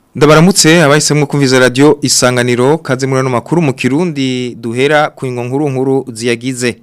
Ndabaramutse abahisemwo kumviza radio isanganiro kaze muri no makuru mu Kirundi duhera ku ingo nkuru nkuru ziyagize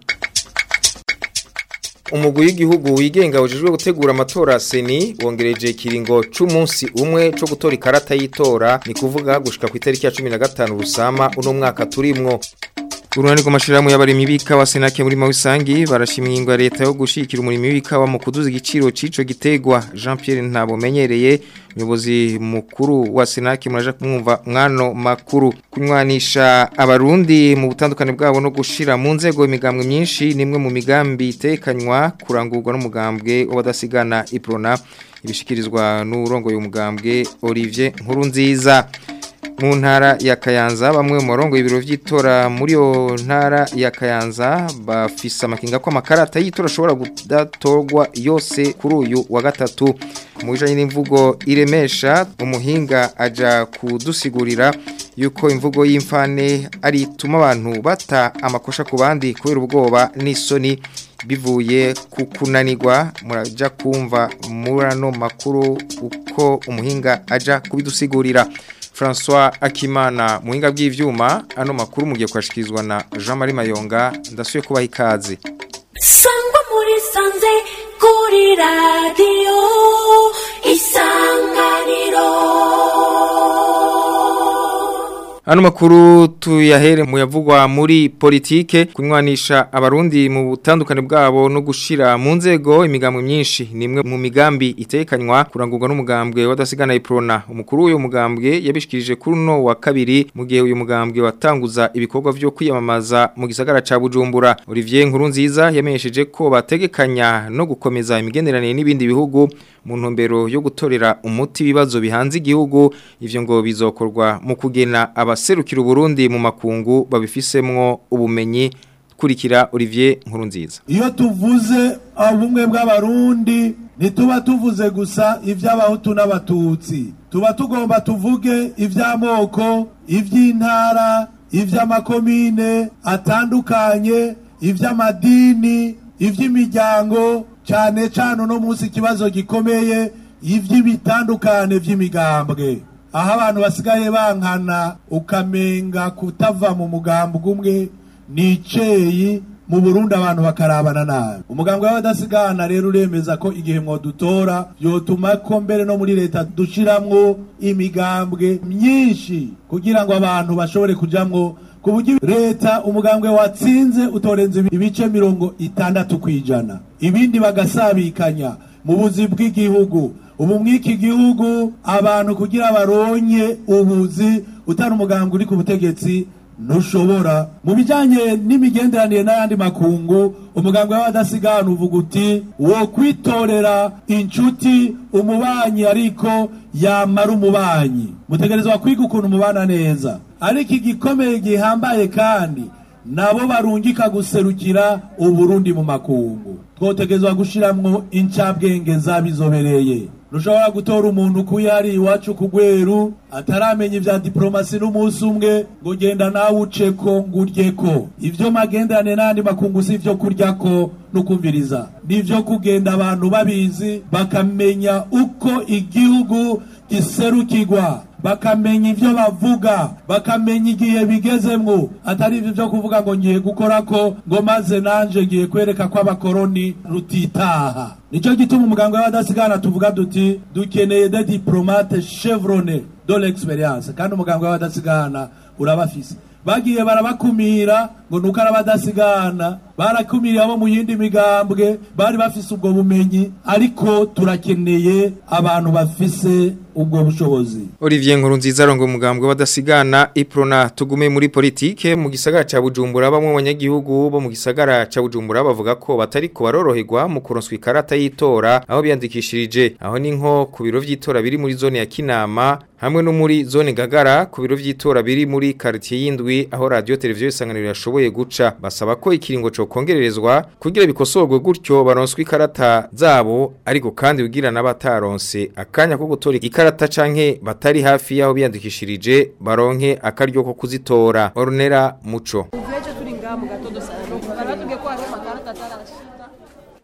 Umugwi w'igihugu wigenga ujejwe gutegura amatora seni wongereje kiringo c'umunsi umwe co gutora ikarata y'itora ni kuvuga gushika ku itariki ya 15 rusama uno mwaka turimwo Urunani rw'amashirahamwe y'abarimi b'ikawa Senake muri Mawisangi barashimye ingwa leta yo gushikira umurimi w'ikawa mu kuduza igiciro cico gitegwa Jean Pierre Ntabomenyereye umuyobozi mukuru wa Senake muraje kumwumva mwano makuru kunywanisha abarundi mu butandukane bwabo no gushira mu nzego imigambwe myinshi nimwe mu migambi itekanywa kurangurwa n'umugambwe w'abadasigana Iprona ibishikirizwa n'urongoye umugambwe Olivier Nkurunziza mu ntara ya Kayanza bamwe mu marongo y'ibiro vy'itora muri yo ntara ya Kayanza bafise amakinga ko amakarata y'itora ashobora kudatorwa yose kuri uyu wa gatatu mu bijanye n'imvugo iremesha umuhinga aja kudusigurira yuko imvugo y'imfane ari ituma abantu bata amakosha ku bandi kubera ubwoba n'isoni bivuye ku kunanirwa muraja kumva murano makuru uko umuhinga aja kubidusigurira François Akimana muhinga bw'ivyuma ano makuru mugiye kwashikirizwa na Jean Marie Mayonga ndasuye kubaha ikaze Sangwa muri sanze kuri radio isanganiro Ano makuru tuyahere mu yavugwa muri politike kunywanisha abarundi mu butandukane bwabo no gushira mu nzego imigambwe myinshi nimwe mu migambi itekanywa kurangurwa n'umugambwe wadasigana iprona umukuru w'uyu mugambwe yabishikirije kuri no wa kabiri mu gihe uyu mugambwe watanguza ibikorwa vyo kwiyamamaza mu gisagara ca Bujumbura Olivier Nkurunziza yamenyesheje ko bategekanya no gukomeza imigenderanire n'ibindi bihugu mu ntumbero yo gutorera umuti ibibazo bihanze igihugu ivyo ngo bizokorwa mu kugena abaserukira Burundi mu makungu babifisemwo ubumenyi kurikira Olivier Nkurunziza iyo tuvuze ubumwe bw'abarundi ntituba tuvuze gusa iby'abahutu n'abatutsi tuba tugomba tuvuge iby'amoko iby'intara iby'amakomine atandukanye iby'amadini iby'imiryango cyane cyane uno munsi ikibazo gikomeye iby'ibitandukane by'imigambwe aho abantu basigaye bankana ukamenga kutava mu mugambwe umwe ni iceyi mu burundi abantu bakarabana nabi umugambwe w'abadasigana rero uremeza ko igihe mwodutora yotuma ko mbere no muri leta dushiramwo imigambwe myinshi kugira ngo abantu bashobore kujamwo ku buryo leta umugambwe watsinze utorenze ibice mirongo itandatu ku ijana ibindi bagasabikanya mu buzi bw'igihugu ubu mw'iki gihugu abantu kugira baronye ubuzi utari umugambwe uri ku butegetsi ntushobora mu bijyanye n'imigenderanire n'ayandi makungu umuganga w'abadasigana uvuga uti wo kwitorera inshuti umubanyi ariko yamara umubanyi mutegerezwa kwiga ukuntu mubana neza ariko igikomeye gihambaye kandi nabo barungika guserukira uburundi mu makungu twotegerezwa gushiramwo incabwenge zabizobereye ntushobora gutora umuntu kuyo ari iwacu ku rweru ataramenya ibya diporomasi n'umunsi umwe ngo genda nawe uceko ngo uryeko ibyo magendane n'andi makungu si ibyo kurya ko no kumviriza ni ibyo kugenda abantu babizi bakamenya uko igihugu giserukirwa bakamenya ibyo bavuga bakamenya igihe bigezemwo atari ibyo byo kuvuga ngo ngiye gukora ko ngo maze nanje ngiye kwereka ko abakoroni rutitaha nicyo gituma umuganga w'abadasigana tuvuga duti dukeneye de diplomate chevrone de l'experience kandi umuganga w'abadasigana urabafise bagiye barabakumira ngo nuko arabadasigana barakumiriye abo mu yindi migambwe bari bafise ubwo bumenyi ariko turakeneye abantu bafise ubwo bushobozi Olivier Nkurunziza arongo umugambwe badasigana Iprona tugume muri politike mu gisagara ca Bujumbura bamwe abanyagihugu bo mu gisagara ca Bujumbura bavuga ko batari ko baroroherwa mu kuronswa ikarata y'itora aho biyandikishirije aho ni nko ku biro vy'itora biri muri zone ya Kinama hamwe no muri zone Gagara ku biro vy'itora biri muri quartier y'indwi aho radio televiziyo isanganiro yashoboye guca basaba ko ikiringo co kongererezwa kugira bikosorwe gutyo baronswa ikarata zabo ariko kandi ugira n'abataronse akanya ko gutora ikarata canke batari hafi yaho biyandikishirije baronke akaryo ko kuzitora Ornera Muco Veje turi ngaha mu gatondo sana bari batubwiye ko hariho amakarita atarashika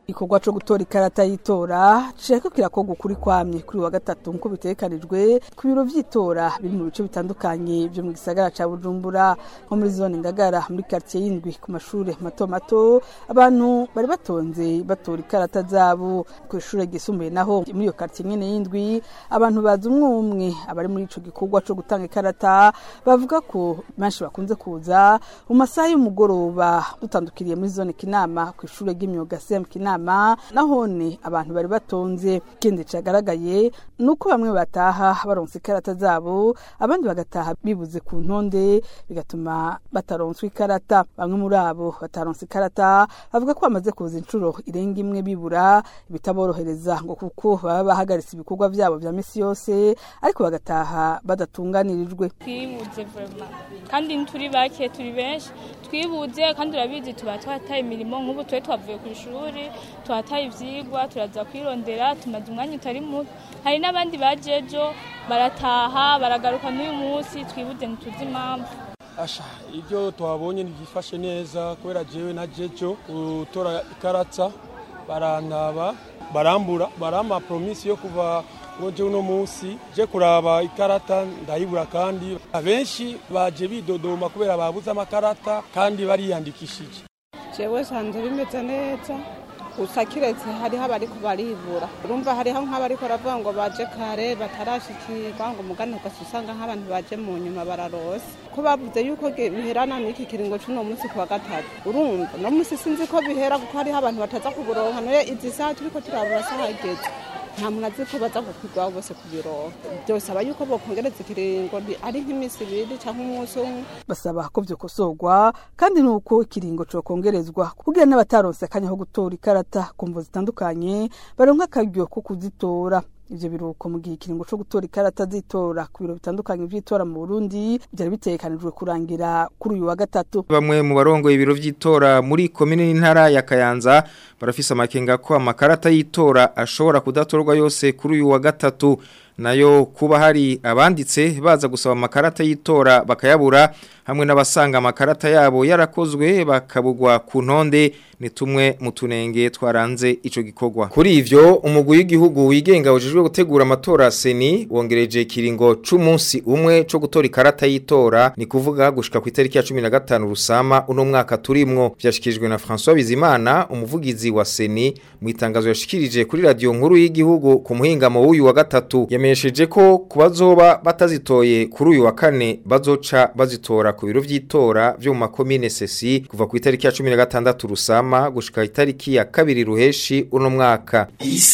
igikorwa cyo gutora ikarata y'itora cishaka kirakorwa ukuri kwamye kuri wa gatatu nk'uko bitekanijwe ku biro vy'itora biri mu bice bitandukanye vyo mu gisagara ca Bujumbura nko muri zone Ngagara muri quartier y'indwi ku mashure mato mato abantu bari batonze batora ikarata zabo ku ishure gisumbuye naho muri iyo quartier nyene y'indwi abantu bazi umwe umwe abari muri ico gikorwa cyo gutanga ikarata bavuga ko benshi bakunze kuza mu masaha y'umugoroba dutandukiriye muri zone Kinama ku ishure ry'imyuga CM Kinama nahone abantu bari batonze ikindi cagaragaye nuko bamwe bataha baronse ikarata zabo abandi bagataha bibuze ku ntonde bigatuma bataronswa ikarata bamwe muri abo bataronse ikarata bavuga ko bamaze kuza inshuro irenga imwe bibura bitaborohereza ngo kuko baba bahagaritse ibikorwa vyabo vya misi yose ariko bagataha badatunganirijwe twibuze vrema kandi turi bake turi benshi twibuze kandi urabizi tuba twataye imirimo nk'ubu twe twavuye ku ishuri twataye ivyigwa turaza kwirondera tumaze umwanya utari muto hari n'abandi bajejo barataha baragaruka n'uyu munsi twibuze ntituzi impamvu asha ibyo twabonye ntibyifashe neza kubera jewe na jejo gutora ikarata barantaba barambura barampa promisi yo kuva ngoje uno munsi je kuraba ikarata ndayibura kandi abenshi baje bidodoma kubera babuze amakarata kandi bariyandikishije jewe sanze bimeze neza gusa kiretse hariho abariko baribura urumva hariho nk'abariko baravuga ngo baje kare batarashikirwa ngo mugani ugasa usanga nk'abantu baje mu nyuma bararose ko bavuze yuko biherana n'iki kiringo c'uno munsi ku wa gatatu urumva no munsi sinzi ko bihera kuko hariho abantu bataza kuburonka noye izi saha turiko turabura saha hageze nta muntu azi ko baza gukwirwaho bose ku biro byosaba yuko bokongereza ikiringo ari nk'iminsi ibiri cyangwa umunsi umwe basaba ko vyokosorwa kandi nuko ikiringo cokongerezwa kugira n'abataronse akanya ko gutora ikarata ku mvo zitandukanye baronka akaryo ko kuzitora ivyo biruko mu gihe ikiringo co gutora ikarata z'itora ku biro bitandukanye vy'itora mu Burundi byari bitegekanijwe kurangira kuri uyu wa gatatu bamwe mu barongoye ibiro vy'itora muri komine n'intara ya Kayanza barafise amakenga ko amakarata y'itora ashobora kudatorwa yose kuri uyu wa gatatu nayo kuba hari abanditse baza gusaba amakarata y'itora bakayabura hamwe n'abasanga amakarata yabo yarakozwe bakabugwa ku ntonde ni tumwe mu tunenge twaranze ico gikorwa kuri ivyo umugwi w'igihugu wigenga ujejwe gutegura amatora seni wongereje kiringo c'umunsi umwe co gutora ikarata y'itora ni kuvuga gushika ku itariki ya 15 rusama uno mwaka turimwo vyashikijwe na François Bizimana umuvugizi wa seni mu itangazo yashikirije kuri radio nkuru y'igihugu ku muhingamo w'uyu wa gatatu yamenyesheje ko kubazoba batazitoye kuri uyu wa kane bazoca bazitora ku biro vy'itora vyo mu makomine sesi kuva ku itariki ya 16 rusama gushika itariki ya kabiri ruheshi uno mwaka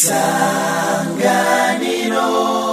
isanganiro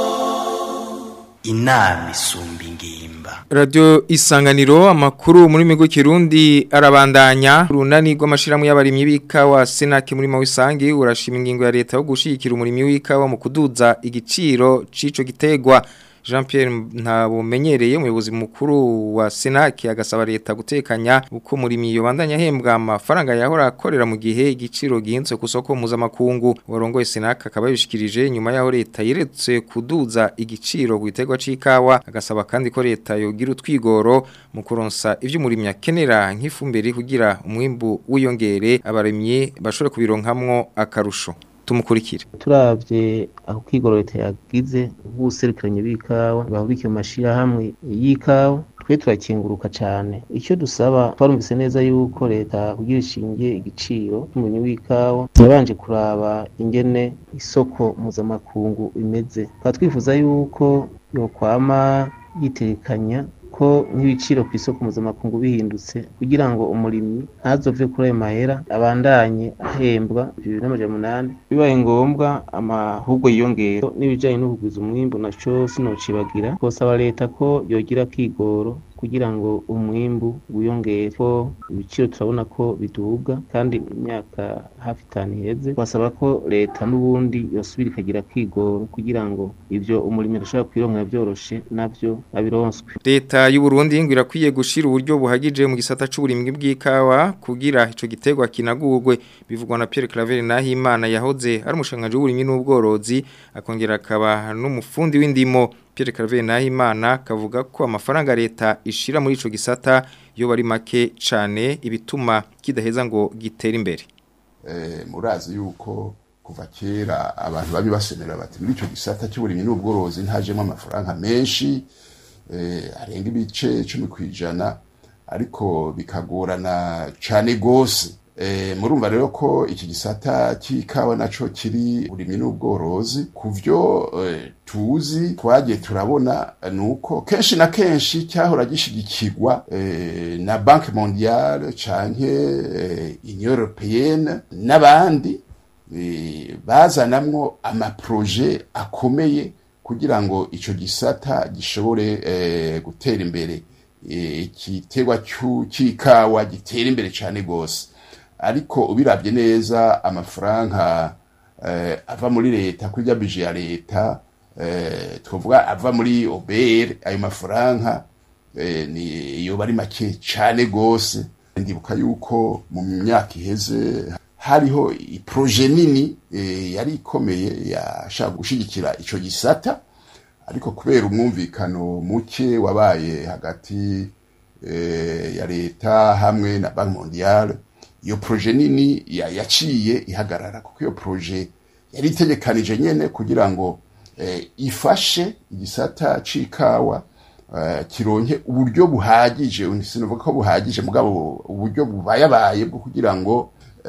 inama isumba ingimba Radio Isanganiro amakuru muri migo kirundi arabandanya runani rw'amashiramu y'abarimyi b'ikawa Senake muri Mawisangi urashima ingingo ya leta yo gushikira umurimi w'ikawa mu kuduza igiciro cico gitegwa Jean Pierre ntabumenyereye umuyobozi mukuru wa Senake agasaba leta gutekanya uko murimi yobandanya hembwa amafaranga yahora akorera mu gihe igiciro gihinzwe ku soko mpuzamakungu warongoye Senake akaba yabishikirije nyuma yaho leta yeretse kuduza igiciro ku gitegwa c'ikawa agasaba kandi ko leta yogira utwigoro mu kuronsa ivyo umurimi akenera nk'ifumbire kugira umwimbu wiyongere abarimyi bashobore kubironkamwo akarusho tumukurikire turavye aho kwigoro leta yagize ubw'ubuserukiranye b'ikawa bahubikiye mu mashirahamwe y'ikawa twe turakenguruka cane icyo dusaba twarumvise neza yuko leta kugira ishingiye igiciro cy'umurimyi w'ikawa yabanje kuraba ingene isoko mpuzamakungu imeze tukaba twifuza yuko yokwama yitekanya ko nk'ibiciro ku isoko mpuzamakungu bihindutse kugira ngo umurimyi ntazove kuri ayo mahera abandanye ahembwa bibiri n'amajana umunani bibaye ngombwa amahugwe yiyongera n'ibijanye no kugwiza umwimbu naco sinocibagira twosaba leta ko yogira kigoro kugira ngo umwimbu wiyongere ko ibiciro turabona ko biduga kandi imyaka hafi itanu iheze twasaba ko leta n'ubundi yosubira ikagira kigoro kugira ngo ivyo umurimi adashobora kwironkera vyoroshe navyo abironswe leta y'u Burundi ngo irakwiye gushira uburyo buhagije mu gisata c'uburimwi bw'ikawa kugira ico gitegwa kinagurwe bivugwa na Pierre Claver Nahimana yahoze ari umushanganje w'uburimyi n'ubworozi akongera akaba n'umufundi w'indimo Pierre Claver Nahimana kavuga ko amafaranga leta ishira muri ico gisata yo bari make cane ibituma kidaheza ngo gitere imbere eh, murazi yuko kuva kera abantu babi basemera bati muri ico gisata cy'uburimyi n'ubworozi ntajemo amafaranga menshi eh, arenga ibice cumi kwijana ariko bikagorana cane gose E, murumva rero ko iki gisata cy'ikawa naco kiri uburimyi n'ubworozi ku vyo e, tuzi twagiye turabona nuko kenshi na kenshi cyahora gishigikirwa e, na banke mondiale canke e, union européenne n'abandi e, bazanamwo amaproje akomeye kugira ngo ico gisata gishobore e, gutera imbere igiterwa cy'ikawa gitera imbere cyane gose ariko ubirabye neza amafaranga eh, ava muri leta kuri rya bije ya leta eh, twavuga ava muri obr ayo mafaranga eh, ni yoba ari make cyane gose ndibuka yuko mu myaka iheze hariho iproje nini eh, yari ikomeye yashaka gushigikira ico gisata ariko kubera umwumvikano muke wabaye hagati eh, ya leta hamwe na banki mondiale iyo proje nini yaciye ihagarara kuko iyo proje yari itegekanije nyene kugira ngo eh, ifashe igisata c'ikawa eh, kironke uburyo buhagije sinovuga ko buhagije mugabo uburyo bubayabaye bwo kugira ngo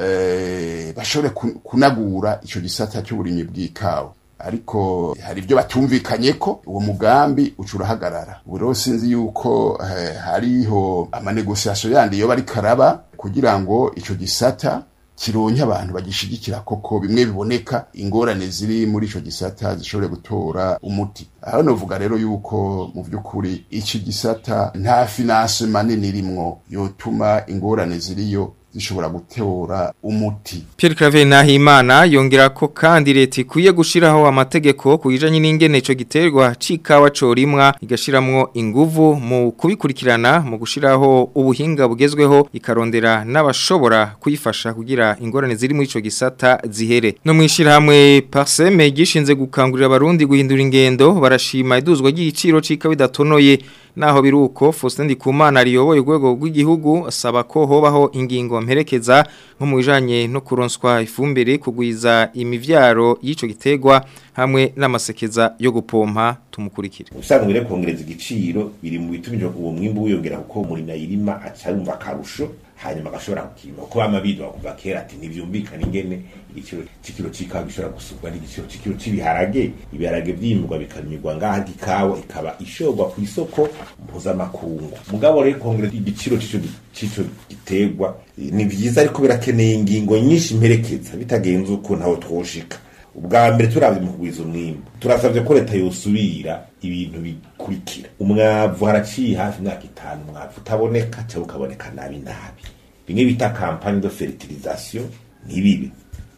eh, bashobore kunagura ico gisata cy'uburimyi bw'ikawa ariko hari ibyo batumvikanye ko uwo mugambi uca urahagarara ubu rero sinzi yuko eh, hariho amanegosiasiyo yandi yo bari karaba kugira ngo ico gisata kironke abantu bagishigikira koko bimwe biboneka ingorane ziri muri ico gisata zishobore gutora umuti aho novuga rero yuko mu vy'ukuri iki gisata nta finance manini irimwo yotuma ingorane ziriyo zishobora gutora umuti Pierre Claver Nahimana yongera ko kandi leta ikwiye gushiraho amategeko kujanye n'ingene ico giterwa cikawa corimwa igashiramwo inguvu mu kubikurikirana mu gushiraho ubuhinga bugezweho ikarondera n'abashobora kuyifasha kugira ingorane ziri muri ico gisata zihere no mwishira hamwe Parseme gishinze gukangurira abarundi guhindura ingendo barashima iduzwa ry'igiciro cikawa idatonoye naho biruko Faustin Ndikumana riyoboye urwego rw'igihugu asaba ko hobaho ingingo mperekeza nko mu bijanye no kuronswa ifumbire kugwiza imivyaro y'ico gitegwa hamwe n'amasekeza yo gupompa tumukurikire usanga bire kongereza igiciro biri mu bitumije uwo mwimbu wiyongera kuko muri nayirima acayumva akarusho hanyuma agashobora kukima kuko bama bidwa kuva kera ati ntivyumvikana ingene igiciro c'ikiro c'ikawa gishobora gusubwa n'igiciro c'ikiro c'ibiharage ibiharage vyimurwa bikanyurwa ngaha ikawa ikaba ishorwa ku isoko mpuzamakungu mugabo rero kongereza igiciro c'ico c'ico giterwa ni vyiza ariko birakeneye ingingo nyinshi mperekeza bitagenze uko ntaho twoshika ubwa mbere turavye mu kugwiza umwimbu turasavye ko leta yosubira ibintu bikurikira umwavu haraciye hafi imyaka itanu umwavu utaboneka cyangwa ukaboneka nabi nabi bimwe bita campagne de fertilisation ntibibe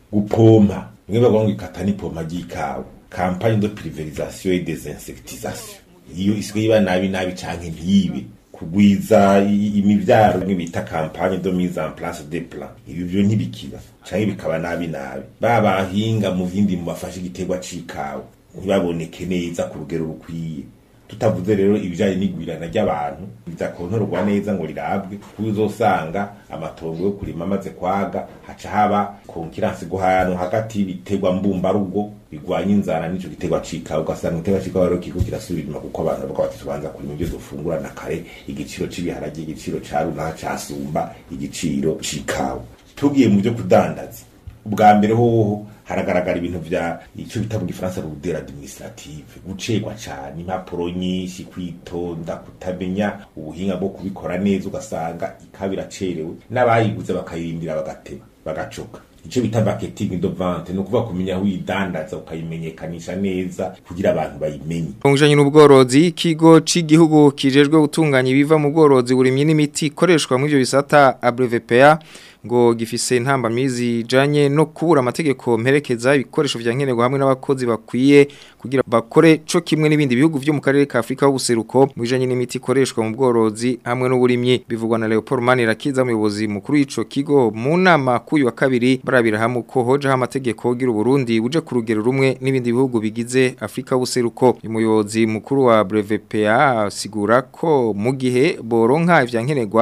gupompa bimwe bavuga ngo ikata n'ipompa ry'ikawa campagne de pulverisation et désinsectisation iyo isigaye iba nabi nabi canke ntibe kugwiza imivyaro bimwe bita campagne de mise en place des plans ibi byo ntibikiba canke bikaba nabi nabi babahinga mu bindi mu bafashe igiterwa c'ikawa ntibaboneke neza ku rugero rukwiye tutavuze rero ibijanye n'igwirana ry'abantu bizakontorwa neza ngo rirabwe kuko uzosanga amatongo yo kurima amaze kwaga haca haba konkiransi guhano hagati y'ibiterwa mbumbarugo bigwanya inzara n'ico giterwa c'ikawa ugasanga igiterwa c'ikawa rero kiko kirasubira inyuma kuko abantu bavuga bati tubanza kurima ibyo dufungura na kare igiciro c'ibiharage igiciro ca runaka casumba igiciro c'ikawa tugiye mu byo kudandaza ubwa mbere hoho haragaragara ibintu vya ico bita mu gifaransa rudere administrative gucegwa cane impapuro nyinshi kwitonda kutamenya ubuhinga bwo kubikora neza ugasanga ikaba iracerewe n'abayiguze bakayirindira bagateba bagacoka ico bita marketing de vente ni ukuvuga kumenya aho uyidandaza ukayimenyekanisha neza kugira abantu bayimenye Ongejanye n'ubworozi ikigo c'igihugu kijejwe gutunganya ibiva mu bworozi burimye n'imiti ikoreshwa mu ivyo bisata ABRVPA ngo gifise intambamizi janye no kubura amategeko mperekeza ibikoresho vya nkenerwa hamwe n'abakozi bakwiye kugira bakore co kimwe n'ibindi bihugu vyo mu karere ka Afrika y'ubuseruko mu bijanye n'imiti ikoreshwa mu bworozi hamwe n'uburimyi bivugwa na Leopold Manirakiza umuyobozi mukuru w'ico kigo mu nama kuyu wa kabiri barabira hamwe ko hoje amategeko gira Burundi buje ku rugero rumwe n'ibindi bihugu bigize Afrika y'ubuseruko umuyobozi mukuru wa BRVPA asigura ko mu gihe boronka ivya nkenerwa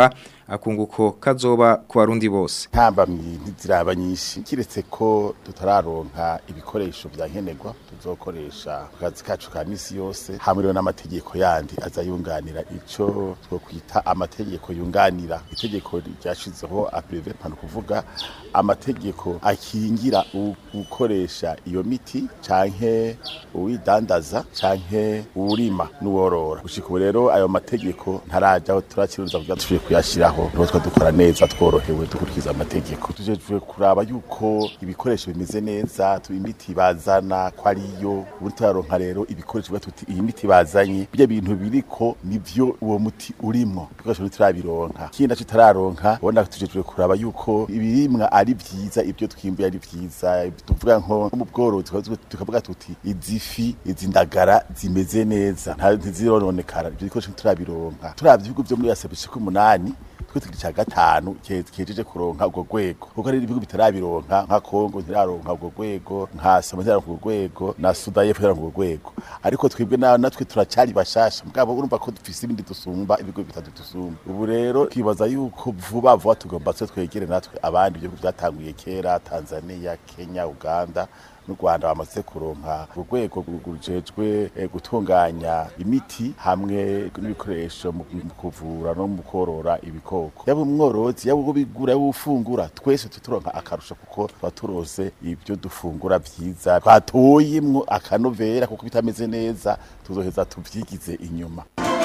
akunguko kazoba ku barundi bose ntambamyi ntiziraba nyinshi kiretse ko tutararonka ibikoresho vya nkenerwa tuzokoresha ku kazi kacu ka misi yose hamwe n'amategeko yandi aza yunganira ico two kwita amategeko yunganira itegeko ryashizeho aprive pano kuvuga amategeko akingira ukoresha iyo miti canke uwidandaza canke uwurima n'uworora gushika ubu rero ayo mategeko ntarajaho turakiruza kugira tuje kuyashiraho niho twa dukora neza tworohewe dukurikiza amategeko tujejwe kuraba yuko ibikoresho bimeze neza imiti bazana ko ariyo ubu turaronka rero ibikoresho biba tuti iyi miti bazanye bya bintu biriko nivyo uwo muti urimwo ibikoresho bitarabironka ikindi naco tararonka ubona tujejwe kuraba yuko ibirimwa ari vyiza ibyo twimbuye ari vyiza tuvuga nko mu bworozi tukavuga tuti izifi izi ndagara zimeze neza nta ntizirononekara ibyo bikoresho turabironka turavye ibihugu vyo muri asabishe ko umunani twe tugira ca gatanu kejeje kuronka ubwo rwego kuko ari ibihugu bitarabironka nka Kongo ntiraronka ubwo rwego nka Somalia ntiraronka ubwo rwego na Sudan y'Epfo ntiraronka ubwo rwego ariko twebwe na natwe turacari bashasha mugabo urumva ko dufise ibindi dusumba ibigo bitatu dusumba ubu rero twibaza yuko vuba vuba tugomba twe twegere natwe abandi ibihugu byatanguye kera Tanzania Kenya Uganda n'u Rwanda bamaze kuronka urwego rujejwe gutunganya imiti hamwe n'ibikoresho mu kuvura no mu korora ibikoko yaba umworozi yaba ubigura yaba ufungura twese tuturonka akarusho kuko tuba turose ibyo dufungura vyiza twatoyemwo akanovera kuko bitameze neza tuzoheza tuvyigize inyuma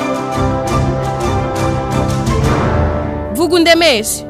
vuga undemeshe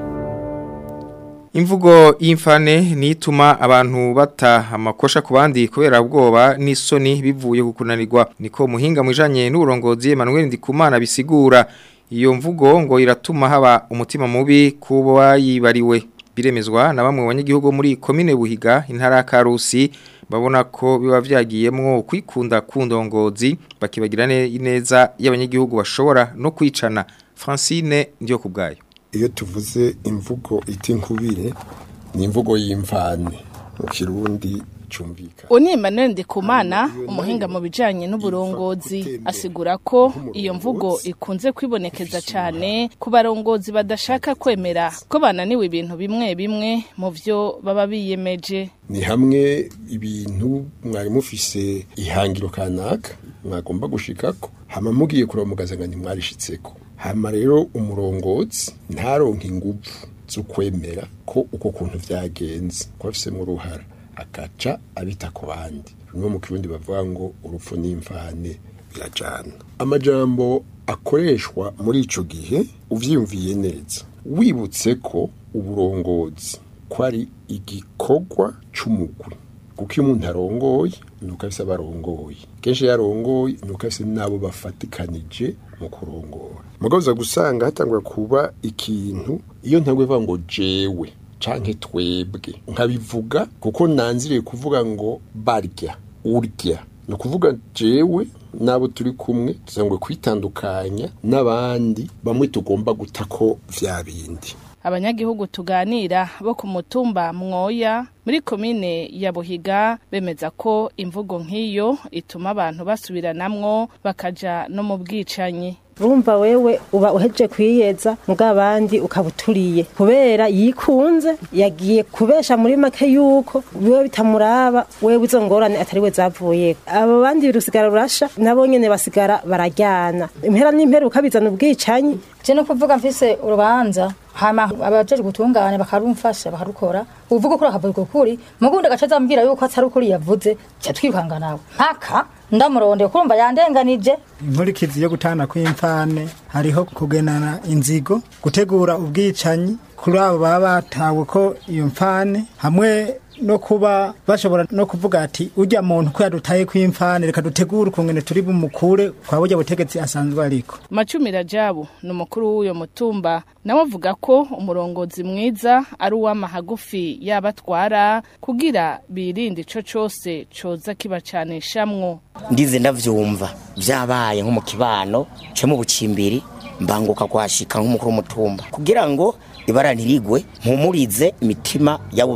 Imvugo y'imfane nituma abantu bata amakosha ku bandi kubera ubwoba n'isoni bivuye ku kunanirwa niko muhinga mwijanye n'uburongozi Emmanuel Ndikumana bisigura iyo mvugo ngo iratuma haba umutima mubi kubo bayibariwe biremezwa na bamwe banyagihugu muri komine Buhiga intara ya Karusi babona ko biba vyagiyemwo kwikunda kundongozi bakibagira neza y'abanyagihugu bashobora no kwicana Francine ndiyo kubgayo iyo tuvuze imvugo iti nkubire ni imvugo y'imvane mu kirundi cyumvikana Oni Emmanuel Ndikumana umuhinga mu bijanye n'uburongozi asigura ko iyo mvugo ikunze kwibonekeza cyane ku barongozi badashaka kwemera ko bananiwe ibintu bimwe bimwe mu vyo baba biyemeje ni hamwe ibintu mwari mufise ihangiro kanaka mwagomba gushikako hama mugiye kuraba mugazanga ntimwarishitseko hama rero umurongozi ntaronke ingufu zo kwemera ko uko kuntu vyagenze ko afisemo uruhara akaca abita ku bandi bimwe mu kirundi bavuga ngo urupfu n'imvane birajana amajambo akoreshwa muri ico gihe uvyiyumviye neza wibutse ko uburongozi ko ari igikorwa c'umugwi kuko iyo umuntu arongoye nuko afise abarongoye kenshi yarongoye nuko afise n'abo bafatikanije mu kurongora mugabuza gusanga hatangwa kuba ikintu iyo ntagwe vuga ngo jewe canke twebwe nkabivuga kuko nanziriye kuvuga ngo barya urya ni ukuvuga jewe n'abo turi kumwe tuzangwe kwitandukanya n'abandi bamwe tugomba guta ko vya bindi abanyagihugu tuganira bo ku mutumba mwoya muri komine ya buhiga bemeza ko imvugo nk'iyo ituma abantu basubiranamwo bakaja no mu bwicanyi urumva wewe uba uheje kwiyeza muga abandi ukaba uturiye kubera yikunze yagiye kubesha muri make yuko biwe bitamuraba wewe izo ngorane atari we zavuye abo bandi rusigara rurasha nabo nyene basigara barajyana impera n'imperuka bizana ubwicanyi je no kuvuga mfise urubanza hama abajeje gutunganya bakarumfasha bakarukora uvuga kuri akavuga kuri mugundi agaca azambwira yuko atari ukuri yavuze cya twirukanga nawe mpaka ndamurondeye kurumva yandenganije inkurikizi yo gutana kw'imfane hariho kugenana inzigo gutegura ubwicanyi kuri abo baba batawe ko iyo mfane hamwe no kuba bashobora no kuvuga ati ujya muntu ko yadutaye kw'imfane reka dutegure ukungene turi bumukure kwa burya butegetsi asanzwe ariko Macumi Rajabu ni umukuru w'uyo mutumba nawe avuga ko umurongozi mwiza ari uw'amahagufi yabatwara kugira birinde ico cose coza kibacanishamwo ndize ndavyumva vyabaye nko mu kibano cyo mu bucimbiri mbanguka kwashika nk'umukuru w'umutumba kugira ngo ibara ntirigwe mpumurize imitima y'abo bantu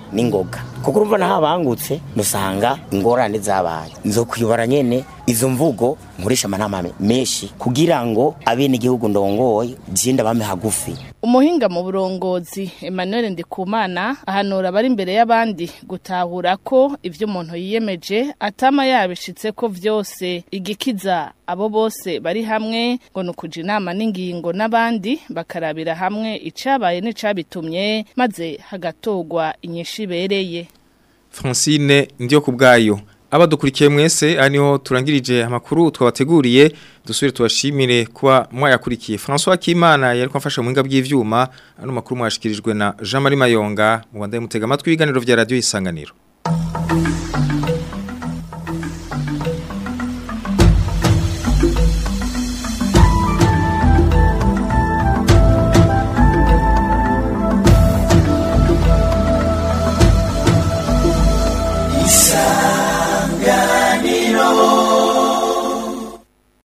n'ingoga kuko urumva naho abangutse nusanga ingorane zabaye nzo kuyobora nyene izo mvugo nkoresha amanama menshi kugira ngo abenegihugu ndongoye jenda bame hagufi umuhinga mu burongozi Emmanuel Ndikumana ahanura abari imbere y'abandi gutahura ko ivyo umuntu yiyemeje atama yabishitse ko vyose igikiza abo bose bari hamwe ngo nukuja inama n'ingingo n'abandi bakarabira hamwe icabaye n'icabitumye maze hagatogwa inyishu ibereye Francine ndiyo kubgayo abadukurikiye mwese aniho turangirije amakuru twabateguriye dusubire tubashimire kuba mwayakurikiye François Kimana yari kwafasha mu hinga bw'ivyuma ano makuru mwashikirijwe na Jean Marie Mayonga mu bandaye mutega amatwi ibiganiro vya radio isanganiro